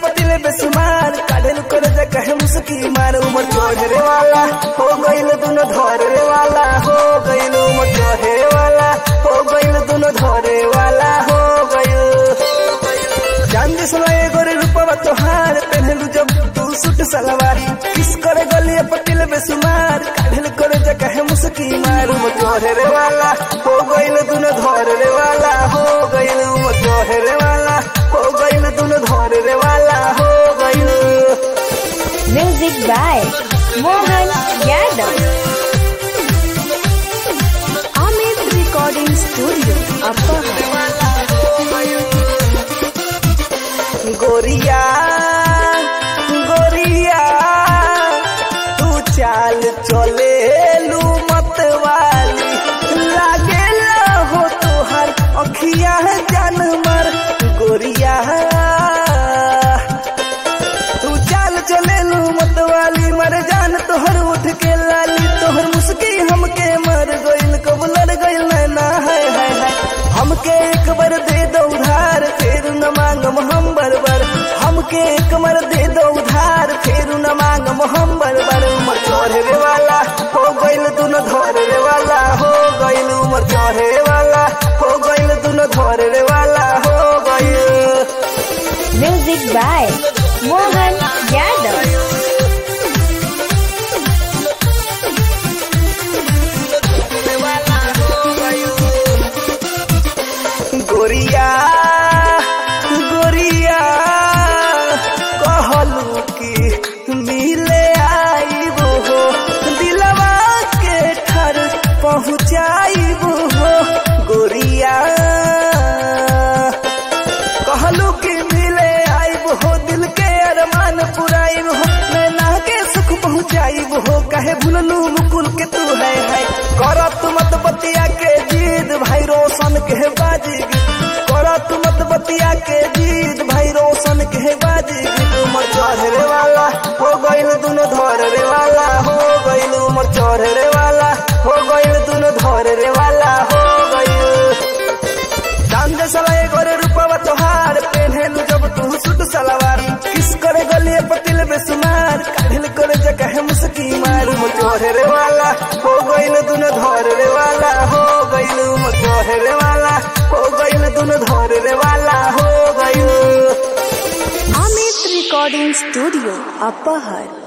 पतिल बेसुमार काढेल कर जे कहे मुस्की मार उमर चढ़े वाला हो गइल दुनो धरे वाला हो गइल उमर चढ़े वाला हो गइल दुनो धरे वाला हो गइल चांद सुनाए गोरे रूपवा तोहार पहनलू जब तू सूट सलवार किस करे गलिए पतिल बेसुमार काढेल कर जे कहे मुस्की मार उमर चढ़े वाला हो गइल दुनो धरे वाला हो गइल उमर चढ़े वाला हो गइल दुनो धरे वाला हो गइल Music by Mohan Yadav. Amit Recording Studio, Upper गोरिया गोरिया तू चाल चले लू मत वाली लागे हो तुहार अखिया जान मर गोरिया तू चाल चले लू मत वाली मर जान तोहर उठ के लाली तोहर मुस्की हमके मर गइल कब लड़ गइल नैना है है है हमके एक बार दे दो उधार फिर न मांगम हम बरबर हमके एक बार दे दो उधार फिर न मांगम हम बरबर उमर चढ़े वाला हो गइल दुनो धरे वाला हो गइल उमर चढ़े वाला हो गइल दुनो धरे वाला हो गइल Music by Mohan Yadav. गोरिया गोरिया कहलू कि मिले आईबो हो दिलवा के ठर पहुँचाईबो हो गोरिया कहलू कि मिले आईब हो दिल के अरमान पुराइब हो नैना के सुख पहुँचाइब हो कहे भूललू मुकुल के तू है है करत मत बतिया के जीद भाई रोशन के बाजी करत मत बतिया के जीद भाई रोशन के बाजी उमर चढ़े वाला हो गइल दुनो धरे वाला हो गइल उमर चढ़े वाला हो गइल दुनो धरे वाला हो गइल चांद सलाए गोरे रूपवा तोहार पेन्हेलू जब तू सूट सलवार किस करे गलिए पतिल बेसुमार काढिल करे जगह मुस्की मार मोचोहरे वाला हो गइल दुनो धरे वाला हो गइल मोचोहरे वाला हो गइल दुनो धरे वाला हो गइल Amit Recording Studio, Upper